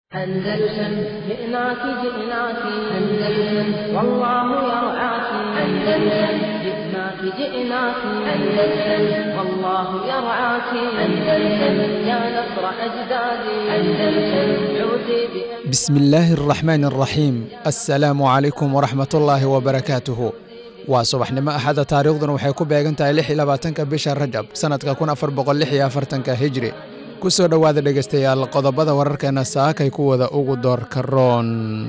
أندلسن جئناك جئناك أندلسن والله يرعاك أندلسن جئناك جئناك أندلسن والله يرعاك أندلسن يا نصر أجدادي أندلسن عودي بأمجادي بسم الله الرحمن الرحيم السلام عليكم ورحمة الله وبركاته waa subaxnimo axada taariikhduna waxay ku beegan tahay lix iyo labaatanka bisha rajab sannadka kun afar boqol lix iyo afartanka hijri ku soo dhowaada dhegaystayaal qodobada wararkeena saakay kuwada ugu doorka roon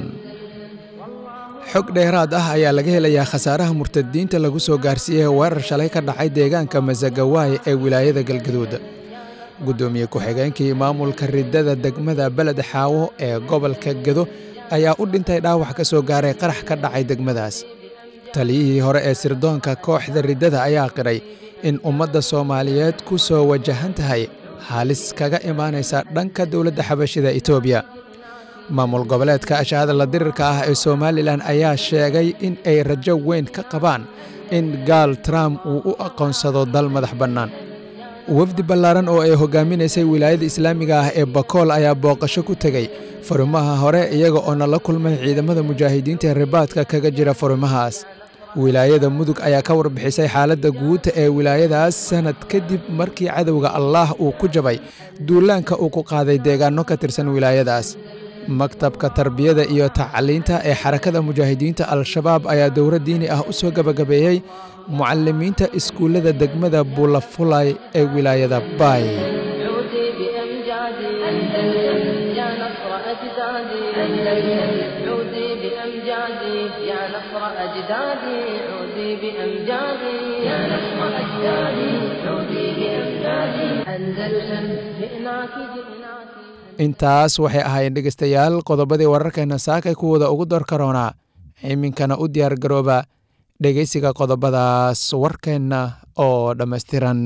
xog dheeraad ah ayaa laga helayaa khasaaraha murtadiinta lagu soo gaarsiiyey weerar shalay ka dhacay deegaanka masagawaay ee wilaayada galgaduud guddoomiye ku-xigeenkii maamulka riddada degmada beled xaawo ee gobolka gedo ayaa u dhintay dhaawac ka soo gaaray qarax ka dhacay degmadaas taliyihii hore ee sirdoonka kooxda riddada ayaa qiray in ummadda soomaaliyeed ku soo wajahan tahay halis kaga imaanaysa dhanka dowladda xabashida etoobiya maamul goboleedka ashaadala dirirka ah ee somalilan ayaa sheegay in ay rajo weyn ka qabaan in gaal trump uu u aqoonsado dal madax bannaan wafdi ballaaran oo ay hogaaminaysay wilaayada islaamiga ah ee bakool ayaa booqasho ku tegey furimaha hore iyaga oo nala kulmay ciidamada mujaahidiinta ee ribaadka kaga jira furimahaas wilaayada mudug ayaa ka warbixisay xaaladda guuta ee wilaayadaas sannad kadib markii cadowga allaah uu ku jabay duulaanka uu ku qaaday deegaanno ka tirsan wilaayadaas maktabka tarbiyada iyo tacliinta ee xarakada mujaahidiinta al-shabaab ayaa dowro diini ah u soo gebagabeeyey mucalimiinta iskuullada degmada buulafulay ee wilaayada baay عودي بأمجادي أندلسن يا نصر أجدادي أندلسن عودي بأمجادي يا نصر أجدادي عودي بأمجادي يا نصر أجدادي عودي بأمجادي أندلسن جئناك جئناك intaas waxay ahaayeen dhegaystayaal qodobadii wararkeena saakay kuwada ugu door karoonaa iminkana u diyaar garooba dhegaysiga qodobadaas warkeenna oo dhammaystiran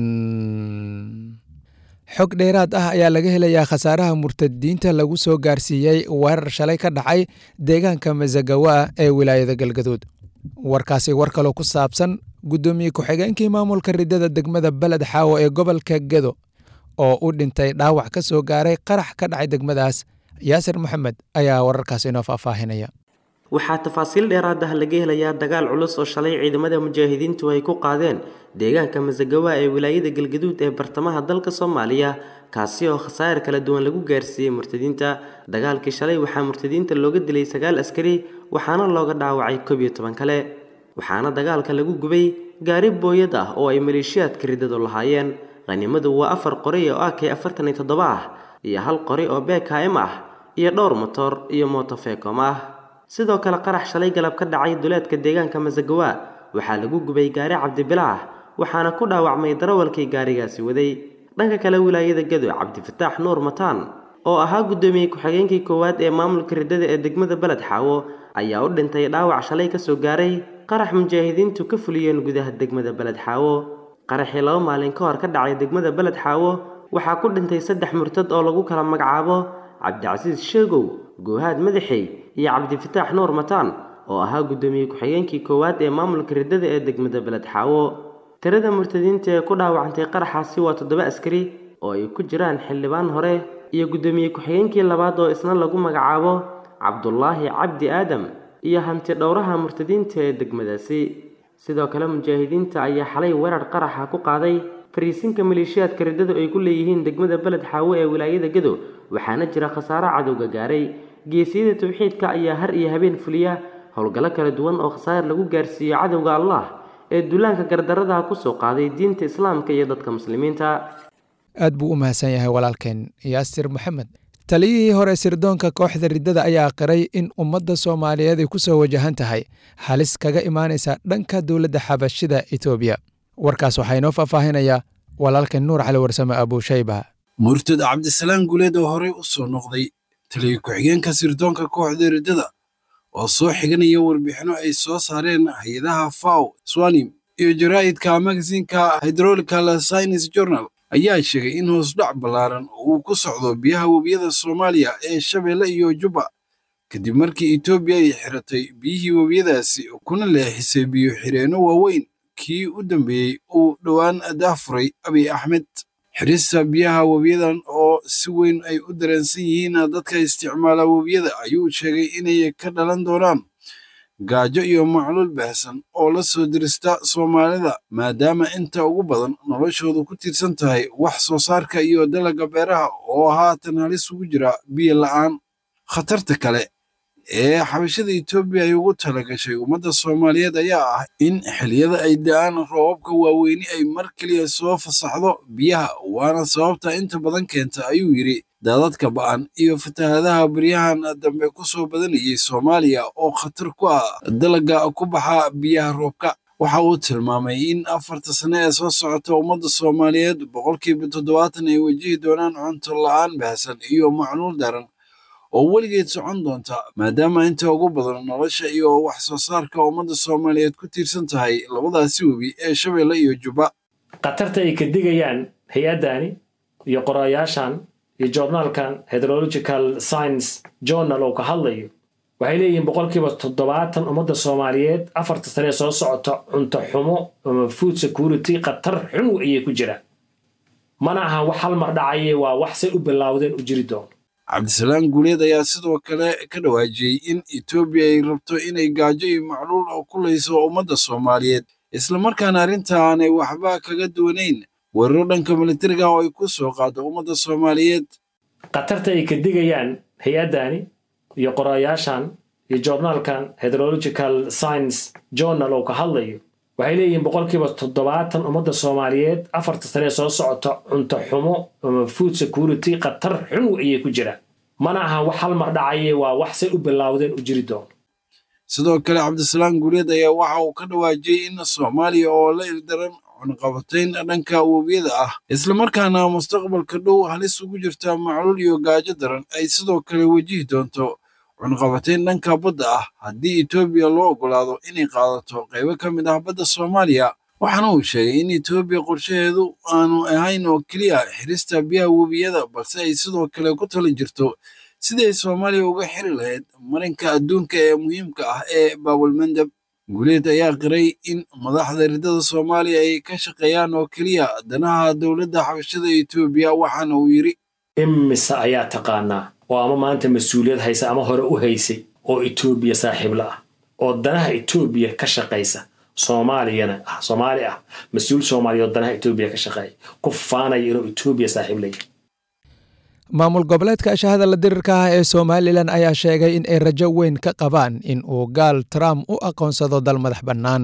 xog dheeraad ah ayaa laga helayaa khasaaraha murtadiinta lagu soo gaarsiiyey weerar shalay ka dhacay deegaanka masagawa ee wilaayada galgaduud warkaasi war kaloo ku saabsan guddoomiye ku-xigeenkii maamulka riddada degmada beled xaawo ee gobolka gedo oo u dhintay dhaawac ka soo gaaray qarax ka dhacay degmadaas yaasir maxamed ayaa wararkaasi inoo faahfaahinaya waxaa tafaasiil dheeraad ah laga helayaa dagaal culus oo shalay ciidamada mujaahidiintu ay ku qaadeen deegaanka masagawa ee wilaayada galgaduud ee bartamaha dalka soomaaliya kaasi oo khasaar kala duwan lagu gaarsiiyey murtadiinta dagaalkii shalay waxaa murtadiinta looga dilay sagaal askari waxaana looga dhaawacay koob iyo toban kale waxaana dagaalka lagu gubay gaari booyad ah oo ay maleeshiyaadka riddadu lahaayeen qhanimadu waa afar qori oo ak afartan iyo toddoba ah iyo hal qori oo bkm ah iyo dhowr motor iyo motofekom ah sidoo kale qarax shalay galab ka dhacay duleedka deegaanka masagawa waxaa lagu gubay gaari cabdibilaah waxaana ku dhaawacmay darawalkii gaarigaasi waday dhanka kale wilaayada gado cabdifataax nuur mataan oo ahaa guddoomiye ku-xigeenkii koowaad ee maamulka riddada ee degmada beled xaawo ayaa u dhintay dhaawac shalay kasoo gaaray qarax mujaahidiintu ka fuliyeen gudaha degmada beled xaawo qaraxii laba maalin ka hor ka dhacay degmada beled xaawo waxaa ku dhintay saddex murtad oo lagu kala magacaabo cabdicasiis sheegow goohaad madaxey iyo cabdifataax nuur mataan oo ahaa guddoomiye ku-xigeenkii koowaad ee maamulka riddada ee degmada beled xaawo tirada murtadiinta ee ku dhaawacantay qaraxaasi waa toddoba askari oo ay ku jiraan xildhibaan hore iyo guddoomiye ku-xigeenkii labaad oo isna lagu magacaabo cabdulaahi cabdi aadam iyo hanti dhowraha murtadiinta ee degmadaasi sidoo kale mujaahidiinta ayaa xalay weerar qaraxa ku qaaday fariisinka maleeshiyaadka riddadu ay ku leeyihiin degmada beled xaawo ee wilaayada gado waxaana jira khasaaro cadowga gaaray geesiyada tawxiidka ayaa har iyo habeen fuliya howlgallo kala duwan oo khasaar lagu gaarsiiyo cadowga allah ee duulaanka gardaradaha kusoo qaaday diinta islaamka iyo dadka muslimiinta aad buu u mahadsan yahay walaalkeen yaasir maxamed taliyihii hore sirdoonka kooxda riddada ayaa qiray in ummadda soomaaliyeed ay ku soo wajahan tahay halis kaga imaanaysa dhanka dowladda xabashida etoobiya warkaas waxaa inoo faahfaahinayaa walaalkeen nuur cali warsame abuushayba murtad cabdisalaam guleed oo horey u soo noqday taliya ku-xigeenka sirdoonka kooxda riddada oo soo xiganaya warbixinno ay soo saareen hay-adaha faw swanim iyo jaraa'idka magasinka hydrolical science journal ayaa sheegay in hoosdhac ballaaran uu ku socdo biyaha webiyada soomaaliya ee shabeelle iyo jubba kadib markii etoobiya ay xiratay biyihii webiyadaasi kuna leexisay biyo xireenno waaweyn kii u dambeeyey uu dhowaan daafuray abiy axmed xirista biyaha webiyadan oo si weyn ay u dareensan yihiin dadka isticmaala webiyada ayuu sheegay inay ka dhalan doonaan gaajo iyo macluul baahsan oo la soo dirista soomaalida maadaama inta ugu badan noloshoodu ku tiirsan tahay wax soo saarka iyo dalagga beeraha oo haatan halis ugu jira biyo la'aan khatarta kale ee xabashada etoobiya ay ugu talagashay ummadda soomaaliyeed ayaa ah in xilliyada ay da'aan roobabka waaweyni ay mar keliya soo fasaxdo biyaha waana sababta inta badan keenta ayuu yidhi daadadka ba'an iyo fatahaadaha baryahan dambe ku soo badanayay soomaaliya oo khatar ku ah dalagga ku baxa biyaha roobka waxa uu tilmaamay in afarta sane ee soo socota ummadda soomaaliyeed boqolkiiba toddobaatan ay wajihi doonaan cunto la'aan baahsan iyo macluul daran oo weligeed socon doonta maadaama inta ugu badan nolosha iyo wax soo saarka ummadda soomaaliyeed ku tiirsan tahay labadaasi webi ee shabeelle iyo jubba khatarta ay ka digayaan hay-addani iyo qorayaashan iyo joornaalkan hydrological science journal oo ka hadlayo waxay leeyihiin boqolkiiba toddobaatan ummadda soomaaliyeed afarta sane soo socota cunto xumo ama food security khatar xun ayay ku jiraan mana aha wax hal mar dhacaye waa wax say u bilaawdeen u jiri doono cabdisalaam guuleed ayaa sidoo kale ka dhawaajiyey in etoobiya ay rabto inay gaajo iyo macluul oo ku layso ummadda soomaaliyeed islamarkaana arrinta aanay waxba kaga duwanayn weeraro dhanka militariga oo ay ku soo qaado ummadda soomaaliyeed khatarta ay ka digayaan hay-addani iyo qorayaashan iyo joornaalkan hydrological science journal oo ka hadlayo waxay leeyihiin boqolkiiba toddobaatan ummadda soomaaliyeed afarta sane soo socota cunto xumo ama food security khatar xun ayay ku jiraan mana aha wax hal mar dhacaye waa wax say u bilaawdeen u jiri doono sidoo kale cabdisalaam guuleed ayaa waxa uu ka dhawaajiyey in soomaaliya oo la ildaran cunqabatayn dhanka webiyada ah islamarkaana mustaqbalka dhow halis ugu jirta macluul iyo gaajo daran ay sidoo kale wajihi doonto cunqabatayn dhanka badda ah haddii etoobiya loo oggolaado inay qaadato qaybo ka mid ah badda soomaaliya waxaana uu sheegay in etoobiya qorshaheedu aanu ahayn oo keliya xirista biyaha webiyada balse ay sidoo kale ku tali jirto sidii ay soomaaliya uga xiri lahayd marinka adduunka ee muhiimka ah ee baabulmandab guuleed ayaa qiray in madaxda riddada soomaaliya ay ka shaqeeyaan oo keliya danaha dowladda xabashada etoobiya waxaana uu yidhi imise ayaa taqaanaa oo ama maanta mas-uuliyad haysa ama hore u haysay oo etoobiya saaxiibla ah oo danaha etoobiya ka shaqaysa soomaaliyana ah soomaali ah mas-uul soomaaliya oo danaha etoobiya ka shaqeeya ku faanaya inuu etoobiya saaxiib leeyahay maamul goboleedka ashahada la dirirka ah ee somalilan ayaa sheegay in ay rajo weyn ka qabaan in uu gaal trump u aqoonsado dal madax bannaan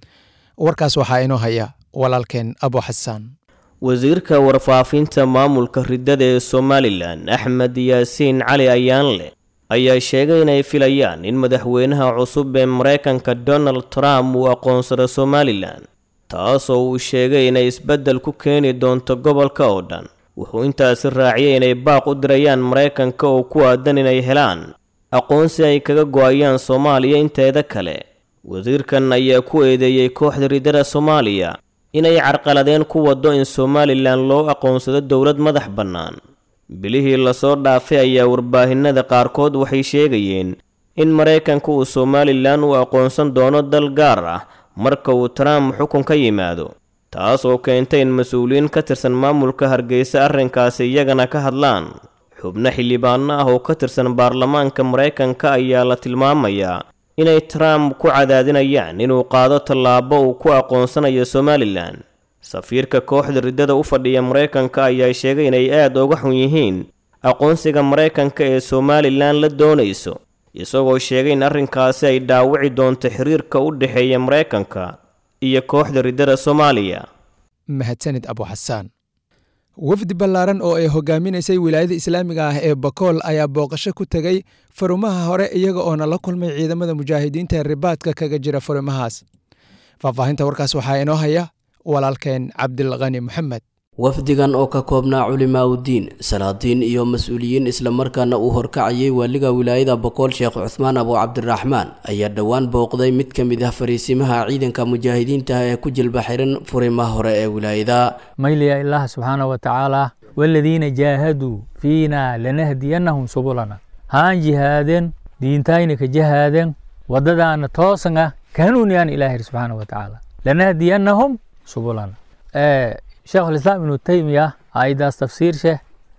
warkaas waxaa inoo haya walaalkeen abo xasaan wasiirka warfaafinta maamulka riddada ee somalilan axmed yaasiin cali ayaanleh ayaa sheegay inay filayaan in madaxweynaha cusub ee maraykanka donald trump uu aqoonsado somalilan taasoo uu sheegay inay isbeddel ku keeni doonto gobolka oo dhan wuxuu intaasi raaciyay inay baaq u dirayaan maraykanka oo ku aadan inay helaan aqoonsi ay kaga go-ayaan soomaaliya inteeda kale wasiirkan ayaa ku eedeeyey kooxda riddada soomaaliya inay carqaladeen ku waddo in somalilan loo aqoonsado dowlad madax bannaan bilihii lasoo dhaafay ayaa warbaahinada qaarkood waxay sheegayeen in maraykanka uu somalilan u aqoonsan doono dal gaar ah marka uu trump xukun ka yimaado taas oo keentay in mas-uuliyiin ka tirsan maamulka hargeysa arrinkaasi iyagana ka hadlaan xubno xildhibaano ah oo ka tirsan baarlamaanka maraykanka ayaa la tilmaamayaa inay trump ku cadaadinayaan inuu qaado tallaabo uu ku aqoonsanayo somalilan safiirka kooxda riddada u fadhiya maraykanka ayaa sheegay inay aad uga xun yihiin aqoonsiga maraykanka ee somalilan la doonayso isagoo sheegay in arrinkaasi ay dhaawici doonto xiriirka u dhexeeya maraykanka iyo kooxda riddada soomaaliya mahadsanid abo xasaan wafdi ballaaran oo ay hogaaminaysay wilaayada islaamiga ah ee bakool ayaa booqasho ku tegey farumaha hore iyaga oona la kulmay ciidamada mujaahidiinta ee ribaadka kaga jira farumahaas faahfaahinta warkaas waxaa inoo haya walaalkeen cabdilkani moxamed wafdigan oo ka koobnaa culimaa udiin salaadiin iyo mas-uuliyiin islamarkaana uu horkacayay waaliga wilaayada boqool sheekh cuhmaan abu cabdiraxmaan ayaa dhowaan booqday mid ka mid ah fariisimaha ciidanka mujaahidiinta ee ku jilba xiran furimaha hore ee wilaayada mayliya ilaah subxaana wa tacaala waladiina jaahaduu fiina lanahdiyanahum subulana haan jihaadeen diintayna ka jahaadeen wadadaana toosan ah kahanuuniyaan ilaahir subxaana wa tacaala lanahdiyanahum subulana sheekhulislaam ibnu taymiya ayadaas tafsiir sheh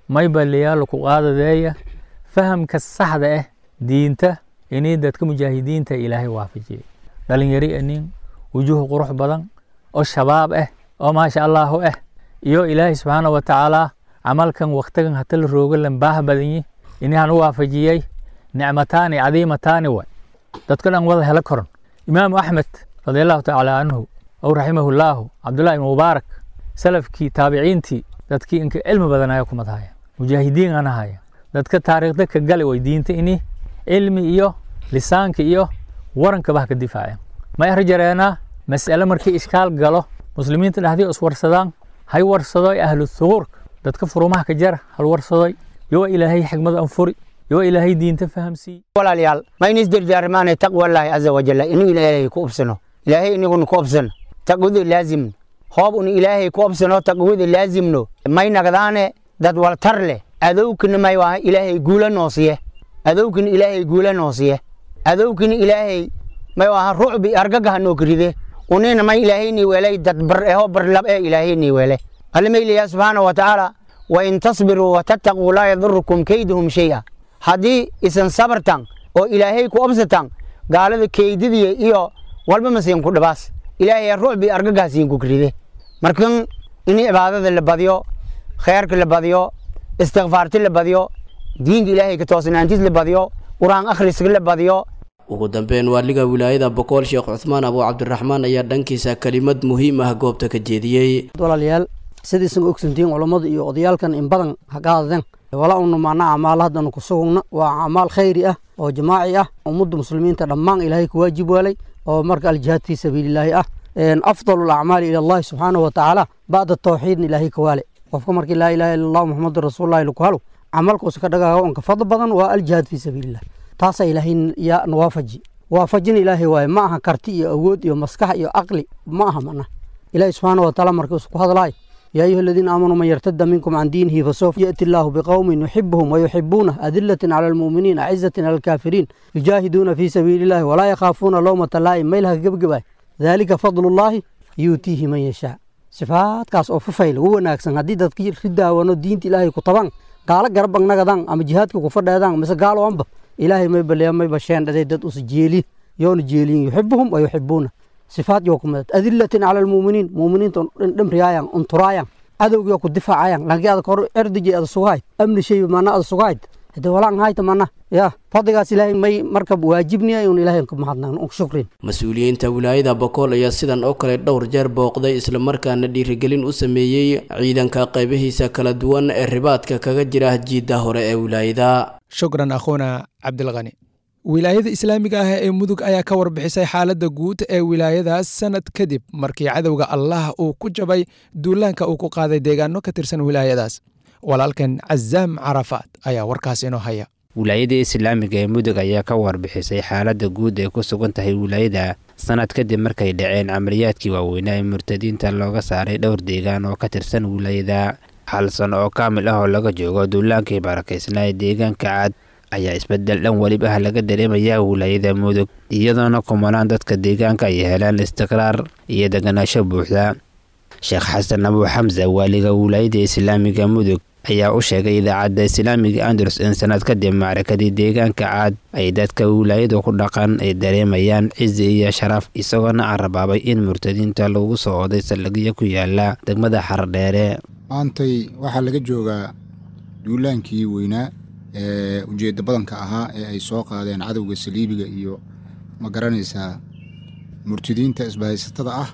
may baliyaalo ku qaadadeeya fahamka saxda ah diinta inay dadka mujaahidiinta ilaahay waafajiyey dhalinyari anin wujuh qurux badan oo shabaab ah oo maasha allahu ah iyo ilaahay subxaana wa tacaala camalkan waktigan hata la roogo lan baah badanyi inahan u waafajiyey nicmataani cadiimataani way dadka dhan wada helo koran imaamu axmed radiallahu tacaala canhu aw raximahullahu cabdullahi ibn mubaarak salafkii taabiciintii dadkii inka cilmi badan ayaa kumad haya mujaahidiin ana haya dadka taariikhda ka gali way diinta ini cilmi iyo lisaanka iyo warankaba ha ka difaaceen ma erjareenaa mas'ale markii ishkaal galo muslimiinta dhexdii iswarsadaan hay warsadoy ahlu thuquurka dadka furumaha ka jara hal warsadoy yoo ilaahay xigmad anfuri yoo ilaahay diinta fahamsiiye walaalayaal ma in isdirdaarmaanay taqwallaahi caza wajalla inuu ilaahay ku obsano ilaahay iniguna ku obsano taqwada laazimno hoob un ilaahay ku obsano taqwada laazimno may nagdaane dad waltar leh adowkina may waa ilaahay guula noosiye adowkina ilaahay guula noosiye adowkina ilaahay may waa rucbi argagaha noo karide unina may ilaahayni welay dad bar eho barlab ee ilaahayni wele almayliya subxaana wa tacaala wain tasbiruu watattaquu laa yadurukum kayduhum shay'a haddii isan sabartan oo ilaahay ku obsatan gaalada keydidiya iyo walba masiin ku dhibaas ilaahay rucbi argagaasiin ku karide markan in cibaadada la badiyo khayrka la badiyo istikfaarti la badiyo diinka ilaahay ka toosnaantiis la badiyo qur-aan akhriska la badiyo ugu dambeyn waaliga wilaayada boqol sheekh cuthmaan abu cabdiraxmaan ayaa dhankiisa kelimad muhiim ah goobta ka jeediyey walaalayaal sidaysan ogsantihiin culammada iyo odayaalkan in badan ha ka hadleen wala unu maana acmaal haddanu ku sugugna waa acmaal khayri ah oo jamaaci ah ummadda muslimiinta dhammaan ilaahay ku waajib waalay oo marka aljihaad fii sabiilillaahi ah afdalu alacmaali ila allahi subxaanahu wa tacaala bacda tawxiidna ilaahay ka waale qofka markii laa ilaha illa allahu muxamadu rasuulullahi laku halo camalkuusa ka dhagaaga onka fadl badan waa aljihaad fii sabiilillah taasaa ilaahay yaa nawaafaji waafajin ilaahay waaye ma aha karti iyo awood iyo maskax iyo aqli ma aha mana ilaahay subxaana wa tacaala markii isku hadlaay يا أيها الذين آمنوا من يرتد منكم عن دينه فسوف يأتي الله بقوم يحبهم ويحبونه أذلة على المؤمنين عزة على الكافرين يجاهدون في سبيل الله ولا يخافون لومة لائم ميلها قبقبا ذلك فضل الله يؤتيه من يشاء صفات كاس أو ففيل هو ناكسن هدي تذكير خدا ونو دين إلهي كطبان قال قربان نغدان أما جهادك كفر دادان مثل قالوا أنبا إلهي ما يبلي ما يبشين دادي داد أسجيلي يون جيلين يحبهم ويحبونه sifaad yoo ku midad adilatin cala almuuminiin muuminiinta dhimriyaayaan unturaayaan cadowgiyo ku difaacayaan laakiin adag hor erdiji ada sugahayd amni shay mana ada sugahayd hade walaan hayta mana ya fadligaas ilaahay may marka waajibniya un ilaahay ku mahadnaqno un shukrin mas-uuliyiinta wilaayada bokool ayaa sidan oo kale dhowr jeer booqday islamarkaana dhiirigelin u sameeyey ciidanka qaybihiisa kala duwan ee ribaadka kaga jira jiidda hore ee wilaayada shukran akhuuna cabdilkani wilaayada islaamiga ah ee mudug ayaa ka warbixisay xaaladda guud ee wilaayadaas sanad kadib markii cadowga allah uu ku jabay duulaanka uu ku qaaday deegaano ka tirsan wilaayadaas walaalkan cazaam carafaad ayaa warkaas inoo haya wilaayada islaamiga ee mudug ayaa ka warbixisay xaaladda guud ay ku sugan tahay wilaayada sanad kadib markay dhaceen camaliyaadkii waaweynaa ee murtadiinta looga saaray dhowr deegaan oo ka tirsan wilaayada hal sano oo kaamil ah oo laga joogo duulaankii barakaysnaa ee deegaanka caad ayaa isbedel dhan weliba ah laga dareemayaa wilaayada mudug iyadoona kumanaan dadka deegaanka ay helaan istiqraar iyo deganaasho buuxda sheekh xasan abuu xamsa waaliga wilaayada islaamiga mudug ayaa u sheegay idaacadda islaamiga andalus in sanad kadib macrakadii deegaanka caad ay dadka wilaayadu ku dhaqan ay dareemayaan cizi iyo sharaf isagoona carabaabay in murtadiinta lagu soo oday saldhigyo ku yaala degmada xardheere maantay waxaa laga joogaa duulaankii weynaa ee ujeedda badanka ahaa ee ay soo qaadeen cadowga saliibiga iyo ma garanaysaa murtidiinta isbahaysatada ah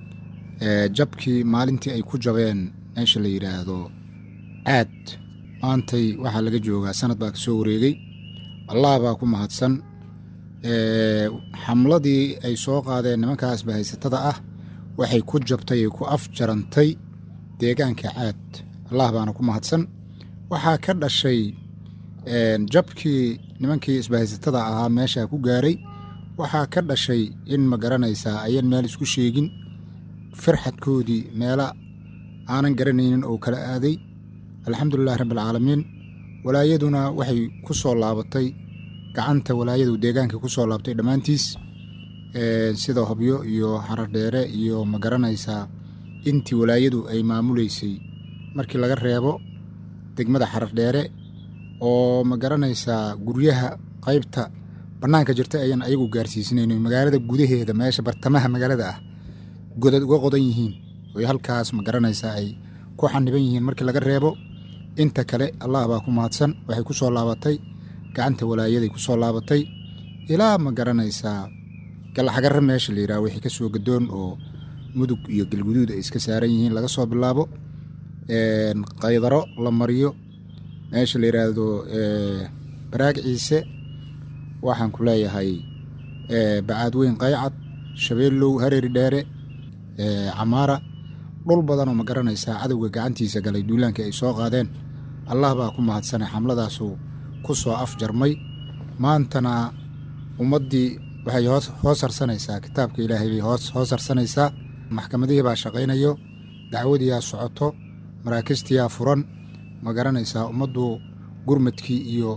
ee jabkii maalintii ay ku jabeen meesha la yidhaahdo caad maantay waxaa laga joogaa sanad baa ka soo wareegay allah baa ku mahadsan xamladii ay soo qaadeen nimankaa isbahaysatada ah waxay ku jabtay ay ku afjarantay deegaanka caad allah baana ku mahadsan waxaa ka dhashay jabkii nimankii isbahaysatada ahaa meeshaa ku gaaray waxaa ka dhashay in ma garanaysaa ayan meel isku sheegin farxadkoodii meela aanan garanaynin oo kala aaday alxamdulilahi rabbialcaalamiin walaayaduna waxay ku soo laabatay gacanta walaayadu deegaanka ku soo laabtay dhammaantiis sida hobyo iyo xaradheere iyo ma garanaysaa intii walaayadu ay maamuleysay markii laga reebo degmada xarardheere oo ma garanaysaa guryaha qaybta bannaanka jirta ayaan ayagu gaarsiisinayno magaalada gudaheeda meesha bartamaha magaalada ah godad uga qodan yihiin oy halkaas ma garanaysaa ay ku xaniban yihiin markii laga reebo inta kale allah baa ku mahadsan waxay ku soo laabatay gacanta walaayaday ku soo laabatay ilaa ma garanaysaa galaxagarra meesha la yidhaha wixii ka soo gadoon oo mudug iyo galguduud ay iska saaran yihiin laga soo bilaabo qaydaro la mariyo meesha la yidhaahdo baraag ciise waxaan ku leeyahay bacaadweyn qaycad shabeellow hareeri dheere camaara dhul badanoo ma garanaysaa cadowga gacantiisa galay duulaankii ay soo qaadeen allah baa ku mahadsanay xamladaasu ku soo afjarmay maantana ummaddii waxay hoos harsanaysaa kitaabka ilaahay bay hoos harsanaysaa maxkamadihii baa shaqaynayo dacwadiyaa socoto maraakistiyaa furan ma garanaysaa ummaddu gurmadkii iyo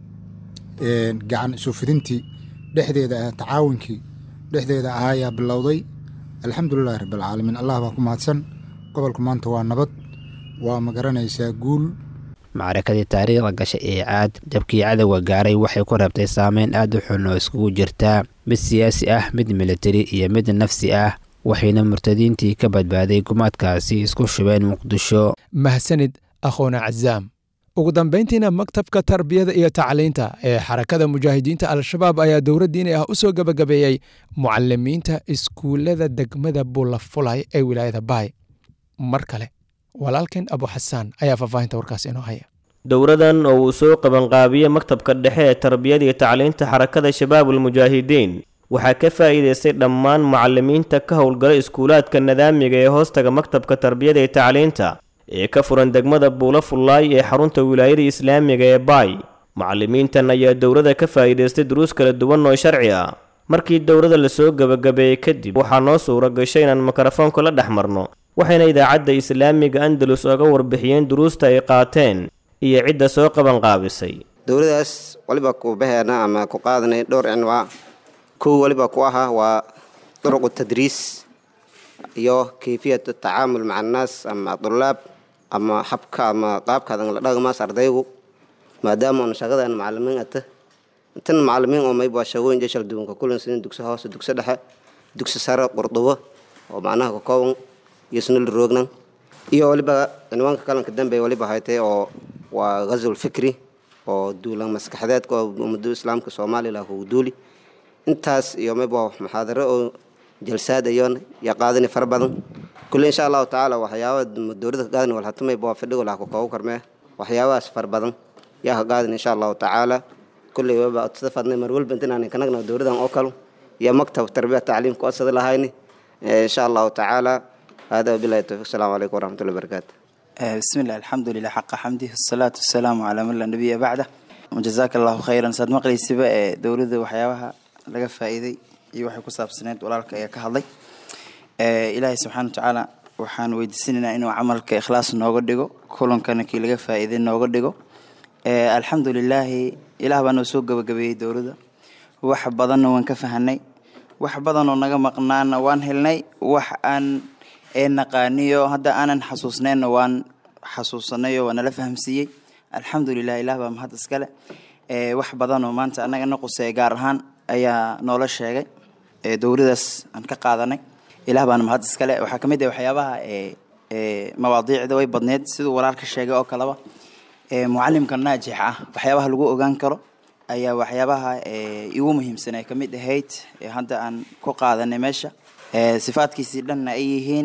gacan isufidintii dhexdeeda ah tacaawunkii dhexdeeda ah ayaa bilowday alxamdulilahi rabbilcaalamiin allah baa ku mahadsan gobolku maanta waa nabad waa ma garanaysaa guul macrakadii taariikhda gashay ee caad jabkii cadowga gaaray waxay ku rabtay saameyn aad u xun oo iskugu jirtaa mid siyaasi ah mid militari iyo mid nafsi ah waxayna murtadiintii ka badbaaday gumaadkaasi isku shubeen muqdisho mahsanid akhoona cazaam ugu dambayntiina maktabka tarbiyada iyo tacliinta ee xarakada mujaahidiinta al-shabaab ayaa dowra diini ah u soo gebagabeeyey mucalimiinta iskuullada degmada buulafulay ee wilaayada baay mar kale walaalkeen abu xasaan ayaa faahfaahinta warkaas inoo haya dowradan oo uu soo qabanqaabiyey maktabka dhexe ee tarbiyada iyo tacliinta xarakada shabaabulmujaahidiin waxaa ka faa'iidaystay dhammaan mucalimiinta ka howlgala iskuulaadka nadaamiga ee hoostaga maktabka tarbiyada iyo tacliinta ee ka furan degmada buula fullaay ee xarunta wilaayada islaamiga ee baay mucalimiintan ayaa dowrada ka faa'iidaystay duruus kala duwan oo sharci ah markii dowrada lasoo gebagabeeyey kadib waxaa noo suura gashay inaan mikrofoonka la dhex marno waxayna idaacadda islaamiga andalus oga warbixiyeen duruusta ay qaateen iyo cidda soo qabanqaabisay dowladaas waliba ku baheena ama ku qaadanay dhowr cinwaa kow waliba ku ahaa waa duruqu tadriis iyo kayfiyat tacaamul maca annaas ama dulaab ama habka ama qaabkaadan la dhaqmaas ardaygu maadaama oon shaqadan macalimiin ata tan macalimiin oo mayba shaqooyin jeshal duwanka kulan sidin dugsi hoose dugsi dhexe dugsi sare qurdubo oo macnaha ka kooban iyo sunul roognan iyo waliba cinwaanka kalanka dambe waliba haytay oo waa ghazul fikri oo duulan maskaxdeedka oo ummadu islaamka soomaaliya lah kugu duuli intaas iyo mayba muxaadaro oo jalsaad ayoon ya qaadani fara badan kulle insha allahu tacaala waxyaaba dowladda ka qaadani walhata mayba waa fadhigo lah kukoogu karmee waxyaabahaas fara badan yaa ka qaadani insha allahu tacaala kulley waba sida fadnay mar walba intaan kanagna dowladan oo kale iyo maktab tarbiya tacliim ku asada lahayni insha allahu tacaala hada wabilahi towfiq asalaamu calaykum waraxmatullahi wabarakaatu بسم الله الحمد لله حق حمده الصلاة والسلام على من لا نبي بعده وجزاك الله خيرا ساد مقلي سبا دولده waxyaabaha laga faa'iiday iyo waxay ku saabsaneed walaalka ayaa ka hadlay ilaahay subxaana wa tacaala waxaan weydiisanaynaa inuu camalka ikhlaas nooga dhigo kulankana kii laga faa'iiday nooga dhigo alxamdu lilaahi ilaah baa noo soo gabagabeeyey dowladda wax badanna waan ka fahanay wax badanoo naga maqnaana waan helnay wax aan ee naqaaniyo hadda aanan xasuusnayna waan xasuusanayo waa nala fahamsiiyey alxamdulilah ilaah baa mahad iskale wax badanoo maanta annaga na quseeya gaar ahaan ayaa noola sheegay dowladaas aan ka qaadanay ilaah baana mahad iskale waxaa ka mid ah waxyaabaha mawaadiicda way badneed siduu walaalka sheegay oo kaleba mucalimka naajix ah waxyaabaha lagu ogaan karo ayaa waxyaabaha igu muhiimsan ay ka mid ahayd hadda aan ku qaadanay meesha sifaadkiisii dhanna ay yihiin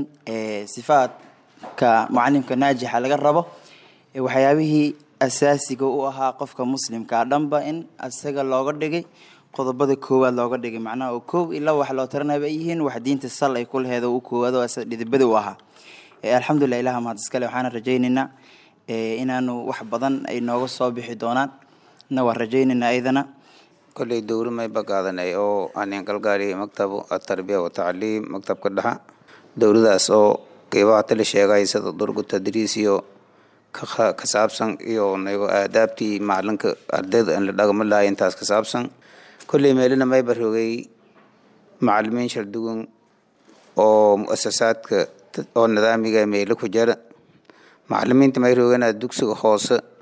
sifaadka mucalimka naajixa laga rabo waxyaabihii asaasiga u ahaa qofka muslimkaa dhanba in isaga looga dhigay qodobada koowaad looga dhigay macnaha oo koob ilaa wax loo taranaba ay yihiin wax diinta sal ay ku laheed oo u koowaad oo asaga dhidibada u ahaa alxamdulilah ilaha mahad iskale waxaana rajaynaynaa inaanu wax badan ay nooga soo bixi doonaan na waan rajaynaynaa ayadana kolley dowri mayba qaadanay oo aanin galgaariyay maktabu atarbiya watacliim maktabka dhexa dowladaas oo qeybaha tali sheegay sida durgu tadriis iyo ka saabsan iyo nago aadaabtii macalinka ardayda aan la dhaqmo lahay intaas ka saabsan kolley meelina mayba rogay macalimiin shardugun oo muasasaadka oo nidaamiga meelo ku jira macalimiinta may roganaa dugsiga hoose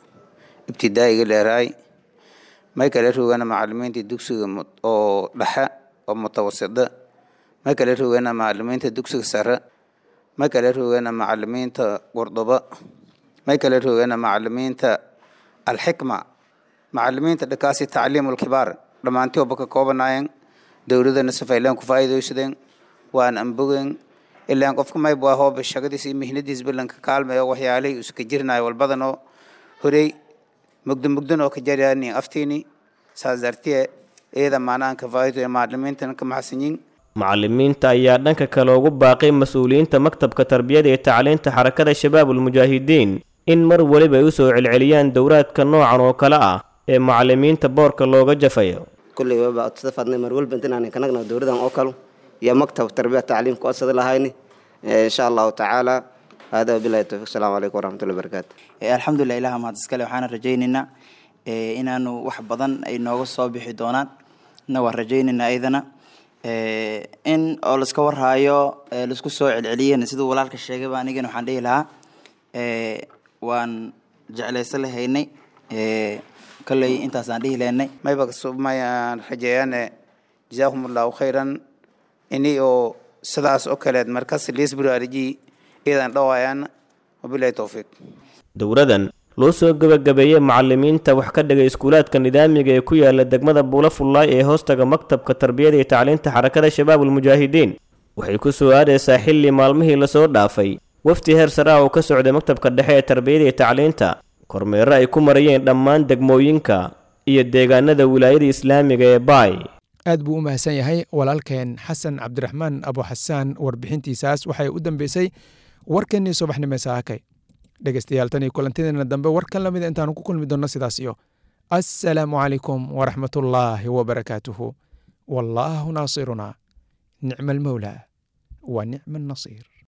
ibtidaa'iga dheeraay may kala rogana macalimiinta dugsiga oo dhexe oo mutawasida may kala rogana macalimiinta dugsiga sare may kala rogana macalimiinta qurduba may kala rogana macalimiinta alxikma macalimiinta dhakaasi tacliimulkibaar dhammaantii oba ka koobanaayeen dowladana safaylaan ku faa'iidaysadeen waan ambogeen ilaan qofka mayb waa hooba shaqadiis iyo mihnadiis ballanka kaalmayo waxyaalihii iska jirnayo walbadanoo horey mugdo mugdan oo ka jaryaani aftiini saas dartiye iyada maanaan ka faa'iidayo macalimiintana ka maxsanyiin macalimiinta ayaa dhanka kale ugu baaqay mas-uuliyiinta maktabka tarbiyada iyo tacliinta xarakada shabaabulmujaahidiin in mar weliba ay u soo celceliyaan dowraadka noocan oo kale ah ee macalimiinta boorka looga jafayo kulley waba utada fadnay mar walba intaan kanagna dowladan oo kale iyo maktab tarbiya tacliim ku asadi lahayni insha allahu tacaala hada wabilahi tawfiq asalaamu calaykum waraxmatullahi wabarakaatu alxamdulilah ilaha mahad iskale waxaana rajaynaynaa inaanu wax badan ay nooga soo bixi doonaan na waan rajaynaynaa ayadana in oo laiska warhaayo laisku soo celceliyeen siduu walaalka sheegayba anigana waxaan dhihi lahaa waan jeclaysa lahaynay kolley intaasaan dhihi lahaynay mayba mayaan rajeeyaane jazaahum allahu khayran ini oo sidaas oo kaleed markas liisburaariji iyadan dhawaayaan wabilahi towfiiq dowradan loo soo gebagabeeyey macalimiinta wax ka dhigay iskuulaadka nidaamiga ee ku yaala degmada buula fullaay ee hoostaga maktabka tarbiyada iyo tacliinta xarakada shabaabulmujaahidiin waxay ku soo aadaysaa xilli maalmihii lasoo dhaafay wafdi heer sare ah oo ka socday maktabka dhexe ee tarbiyada iyo tacliinta kormeero ay ku marayeen dhammaan degmooyinka iyo deegaanada wilaayada islaamiga ee baay aad buu u mahadsan yahay walaalkeen xasan cabdiraxmaan abu xasaan warbixintiisaas waxay u dambeysay warkeennii subaxnimo saakay dhegeystayaal tan iyo kulantideena dambe warkan lamida intaanu ku kulmi doonno sidaas iyo assalaamu calaykum waraxmatullaahi wabarakaatuhu wallaahu naasiruna nicma almawlaa wa nicma annasiir